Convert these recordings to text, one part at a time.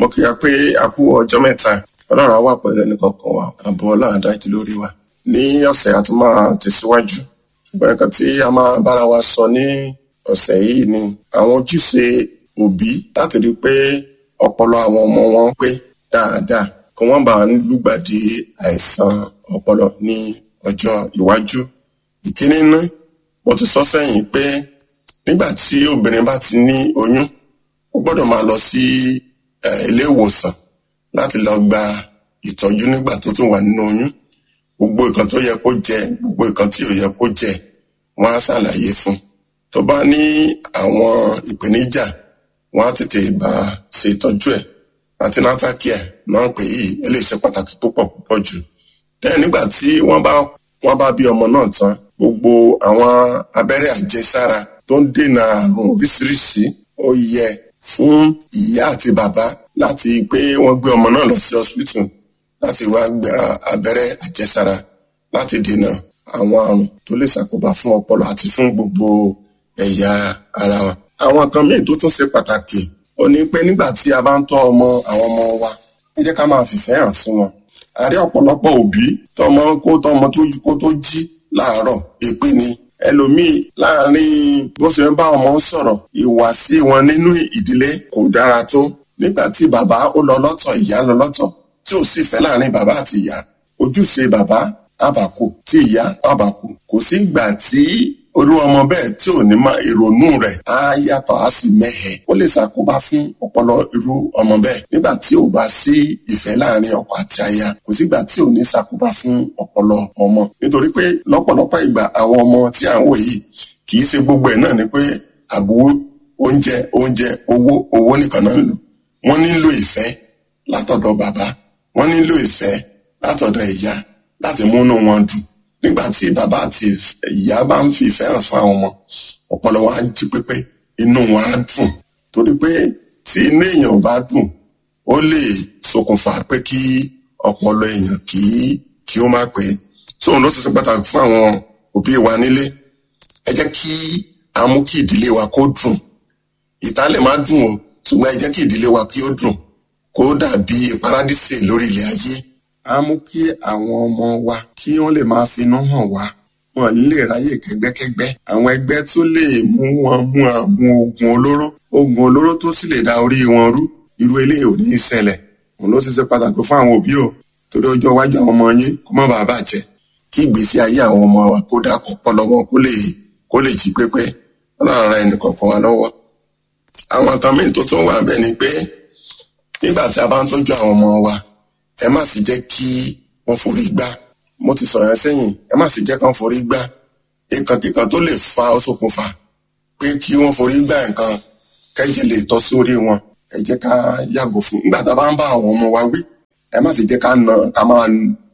kí a pé a kú ọjọ́ mẹ́ta ọlọ́run á wà pẹ̀lú ẹnì kọ̀ọ̀kan wa àbọ̀ ọlọ́run dájú lórí wa ní ọ̀sẹ̀ a tún máa tẹ̀síwájú ṣùgbọ́n nǹkan tí a máa bára wa sọ ní ọ̀sẹ̀ yìí ni àwọn ojúṣe òbí láti rí i pé ọpọlọ àwọn ọmọ wọn pé dáadáa kí wọ́n bá ń lùgbàdì àìsàn ọpọlọ ní ọjọ́ iwájú ìkíní ná mo ti sọ sẹ́yìn pé nígbà tí obìnrin bá ti ní oyún ó gbọ́dọ̀ máa lọ sí ilé ìwòsàn láti lọ gba ìtọ́jú nígbà tó tún wà nínú oyún gbogbo nǹkan tó yẹ kó jẹ gbogbo nǹkan tí ò yẹ kó jẹ wọ́n á ṣàlàyé fún un tó bá ní àwọn ìpèníjà wọ́n á tètè bá ṣe ìtọ́jú ẹ̀ antenatal care náà ń pè yìí eléyìí ṣe pàtàkì púpọ̀ púpọ̀ jù bẹ́ẹ̀ nígbà tí wọ́n bá wọ́n bá bí ọmọ náà tán gbogbo àwọn abẹ́rẹ́ àjẹsára tó ń dènà àrùn oríṣiríṣi ó yẹ fún ìyá àti bàbá láti pé wọ́n gbé ọmọ náà lọ sí hospital láti wá gba abẹ́rẹ́ àjẹsára láti dènà àwọn àrùn tó lè ṣàkóbá fún ọpọlọ àti fún gbogbo ẹ̀yà ara wa. àwọn kan míì tó tún ṣe pàtàkì ó ní pé nígbà tí a bá ń tọ́ ọmọ àwọn ọmọ wa ẹ jẹ́ ká máa fìfẹ́ hàn sí wọn. a rí ọ̀pọ̀lọpọ̀ òbí tọmọ kó tọmọ kó tó jí láàárọ̀ èpè ni ẹlòmíì láàrin bó ṣe ń bá ọmọ sọ̀rọ̀ ìwàsí wọn nínú ìdílé kò dára tó nígbà tí bàbá ó lọ lọ́tọ̀ ìyá lọ lọ́tọ̀ tí ò sì fẹ́ láàrin bàbá àti ìyá ojúṣe bàbá àbàkù tí ìyá àbàkù kò sí ìgbà tí orú ọmọ bẹ́ẹ̀ tí ò ní ma ìrònú rẹ̀ á yàtọ̀ á sì mẹ́hẹ̀ ó lè ṣàkóbá fún ọpọlọ irú ọmọ bẹ́ẹ̀ nígbà tí ò bá sí ìfẹ́ láàrin ọkọ àti aya kò sígbà tí ò ní ṣàkóbá fún ọpọlọ ọmọ nítorí pé lọ́pọ̀lọpọ̀ ìgbà àwọn ọmọ tí à ń wò yìí kì í ṣe gbogbo ẹ̀ náà ni pé àbúrò oúnjẹ oúnjẹ owó owó nìkan náà ń lò wọ́n nílò ìfẹ́ látọ̀dọ̀ bàbá wọ́n nílò ìfẹ́ látọ̀dọ̀ ìyá láti múnú wọn dùn nígbà tí bàbá àti ìyá bá ń fi ìfẹ́ hàn fún àwọn ọmọ ọpọlọ wọn á jí pépé inú wọn á dùn torí pé tí inú èèyàn bá dùn ó lè ṣokùnfà pé kí ọpọlọ èèyàn kí kí ó má pé tóun ló ti ṣe pàtàkì fún àwọn òbí wa nílé ẹ jẹ́ kí a mú kí ìdílé wa kó dùn ìta lè má dùn o ṣùgbọ́n ẹ jẹ́ kí ìdílé wa kí ó dùn kó dàbí paradíṣe lórí ilẹ̀ ayé á mú kí àwọn ọmọ wa kí wọ́n lè máa finú hàn wá wọn lè ráyè kẹ́gbẹ́kẹ́gbẹ́ àwọn ẹgbẹ́ tó lè mú wọn mú àmú oògùn olóró oògùn olóró tó sì lè da orí wọn rú irú eléyìí ò ní í ṣẹlẹ̀ òun ló ti ṣe pàtàkì fún àwọn òbí o torí ọjọ́ iwájú àwọn ọmọ yín kó má bàa bàjẹ́ kí ìgbésí ayé àwọn ọmọ wa kó dà ọpọlọ wọn kó lè kó lè jí pépé ọlọ́run ra ẹnì kọ̀ọ̀kan wa lọ́wọ́ àwọn kan míì tó tún wà bẹ́ẹ̀ ni pé nígbà tí a bá ń tọ́jú àwọn ọmọ wa ẹ má sì jẹ́ kí wọ́n forí gbá mo ti sọ̀rọ̀ sẹ́yìn ẹ má sì jẹ́ kán forí gbá nǹkan kíkan tó lè fa ó ṣokùnfà pé kí wọ́n forí gbá nǹkan kẹ́jẹ̀ lè tọ́ sí orí wọn ẹ jẹ́ ká yàgò fún nígbà tá a bá ń bá àwọn ọmọ wa wí ẹ má sì jẹ́ ká nà ká máa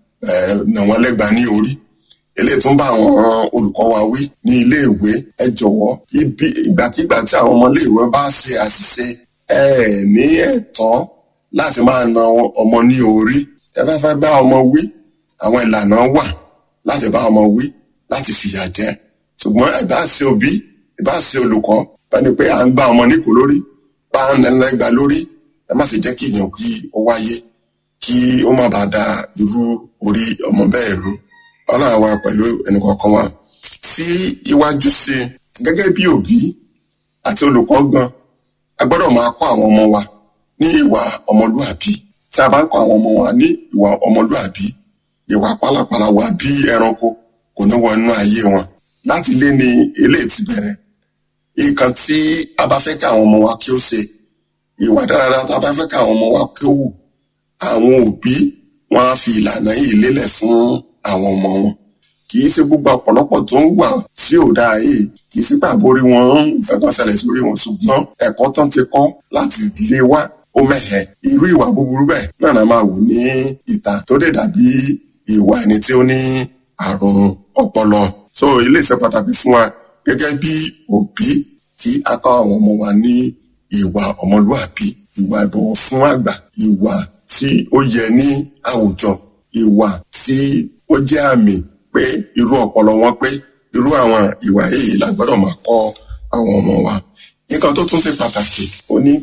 nà wọ́n lẹ́gba ní orí eléyìí tún bá àwọn olùkọ́ wa wí ní iléèwé ẹ jọ̀wọ́ ibi ìgbàkigbà tí àwọn ọmọ iléèwé bá ṣe àṣìṣe ẹ ní ẹ̀tọ́ láti máa na ọmọ ní orí ẹ fẹ́ fẹ́ bá ọmọ wí àwọn ìlànà wà láti bá ọmọ wí láti fìyà jẹ ṣùgbọ́n ìbá ṣe òbí ìbá ṣe olùkọ́ bẹ́ni pé à ń gbá ọmọ níkò lórí bá ń nẹlẹ́gba lórí ẹ má sì jẹ́ kí èèyàn kí ó wáyé kí ó má bàa da irú orí ọmọ bẹ́ẹ̀ rú ọlọ́run wa pẹ̀lú ẹnìkọ̀ọ̀kan wa sí iwájú sí gẹ́gẹ́ bí òbí àti olùkọ́ gan a gbọ́dọ̀ máa kọ́ àwọn ọmọ wa ní ìwà ọmọlúàbí tí a bá ń kọ́ àwọn ọmọ wa ní ìwà ọmọlúàbí ìwà pálapàla wà bí ẹranko kò ní wọ inú ayé wọn láti lé ní eléyìí ti bẹ̀rẹ̀ nǹkan tí a bá fẹ́ kí àwọn ọmọ wa kí ó ṣe ìwà dáradára tá a bá fẹ́ kí àwọn ọmọ wa kí ó wù àwọn òbí wọn á fi ìlànà yìí lélẹ̀ fún àwọn ọmọ wọn kì í ṣe gbogbo ọ̀pọ̀lọpọ̀ tó ń wà tí ò dáa yìí kì í sí pàbó orí wọn ń fẹ́ kan ṣẹlẹ̀ sórí wọn ṣùgbọ́n ẹ̀kọ́ tán ti kọ́ láti lé wá ó mẹ́hẹ̀ irú ìwà búburú bẹ́ẹ̀ náà náà máa wù ní ìta tó dé dàbí ìwà ẹni tí ó ní àrùn ọpọlọ so ilé ìṣe pàtàkì fún wa gẹ́gẹ́ bí òbí kí a kọ́ àwọn ọmọ wa ní ìwà ọmọlúàbí ìwà ìbọ̀wọ̀ fún àgbà ìwà tí ó yẹ ní àwùjọ ìwà tí ó jẹ́ àmì pé irú ọpọlọ wọn pé irú àwọn ìwà yìí la gbọ́dọ̀ máa kọ́ àwọn ọmọ wa nǹkan tó tún ṣe pàtàkì ó ní pé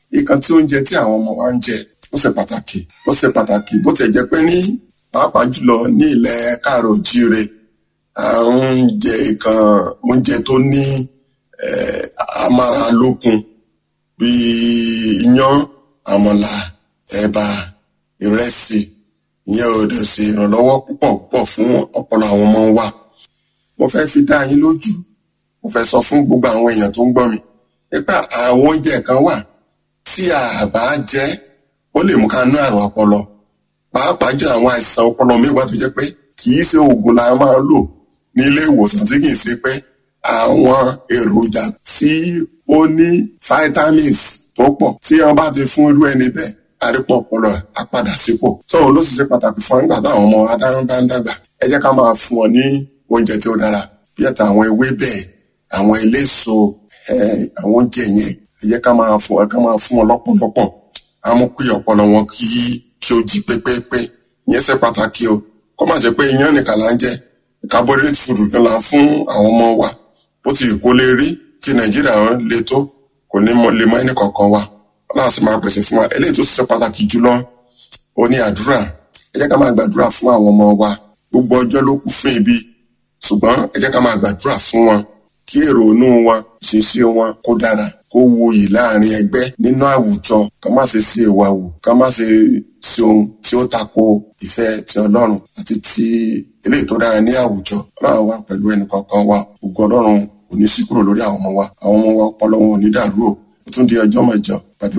ìkan tí oúnjẹ tí àwọn ọmọ wa ń jẹ ó ṣe pàtàkì ó ṣe pàtàkì bó tiẹ̀ jẹ́ pé ní pàápàá jùlọ ní ilẹ̀ káàrọ̀ òjíire à ń jẹ ìkan oúnjẹ tó ní amáralókun bíi iyán àmàlà ẹ̀bà ìrẹsì ìyẹn ò dẹ̀ ṣe ìrànlọ́wọ́ púpọ̀ púpọ̀ fún ọpọlọ àwọn ọmọ wa mo fẹ́ fi dá yín lójú mo fẹ́ sọ fún gbogbo àwọn èèyàn tó ń gbọ́ mi nípa àwọn oúnjẹ kan wà tí a bá jẹ ó lè mú ká ní àrùn ọpọlọ pàápàá jẹ́ àwọn àìsàn ọpọlọ mẹ́wàá tó jẹ́ pé kì í ṣe oògùn la máa ń lò ní ilé ìwòsàn tí kì í ṣe pé àwọn èròjà tí ó ní vitamins tó pọ̀ tí wọ́n bá ti fún irú ẹni bẹ́ẹ̀ àrípọ̀ ọpọlọ á padà sípò tóun ló sì ṣe pàtàkì fún nígbà táwọn ọmọ adáhùn bá ń dàgbà ẹ jẹ́ ká máa fún wọn ní oúnjẹ tí ó dára bí ẹ̀ta àwọn ewébẹ̀ àwọn eléso àwọn oúnjẹ yẹn ẹ jẹ́ ká máa fún wọn ká máa fún wọn lọ́pọ̀lọpọ̀ á mú kí ọpọlọ wọn kí kí ó jí pépépé ìyẹn ṣe pàtàkì o kó má ṣe pé iyán nìkan là ń jẹ carbohydrate food kan là ń fún àwọn ọmọ wa bó ti kó lè rí kí nàìjíríà le tó kò ní lè mọ ẹnì kọ̀ọ̀kan wa ọlọ́run sì máa pèsè fún wa eléyìí tó ṣe pàtàkì jùlọ ó ní àdúrà ẹ jẹ́ ká máa gbàdúrà fún àwọn ọmọ wa gbogbo ọjọ́ ló kù fún ibi ṣùgbọ́n ẹ jẹ́ ká máa gbàdúrà fún wọn kí èrò inú wọn ìṣesí wọn kó dára kó wuyì láàrin ẹgbẹ́ nínú àwùjọ ká má ṣe sí ìwà wù ká má ṣe sí ohun tí ó tako ìfẹ́ ti ọlọ́run àti ti eléyìí tó dára ní àwùjọ ọlọ́run wa pẹ̀lú ẹnì kọ̀ọ̀kan wa ògo ọlọ́run kò ní sí kúrò lórí àwọn ọmọ wa àwọn ọmọ wa ọpọlọ wọn ò ní dàrú o ó tún di ọjọ́ mẹ́jọ pàdé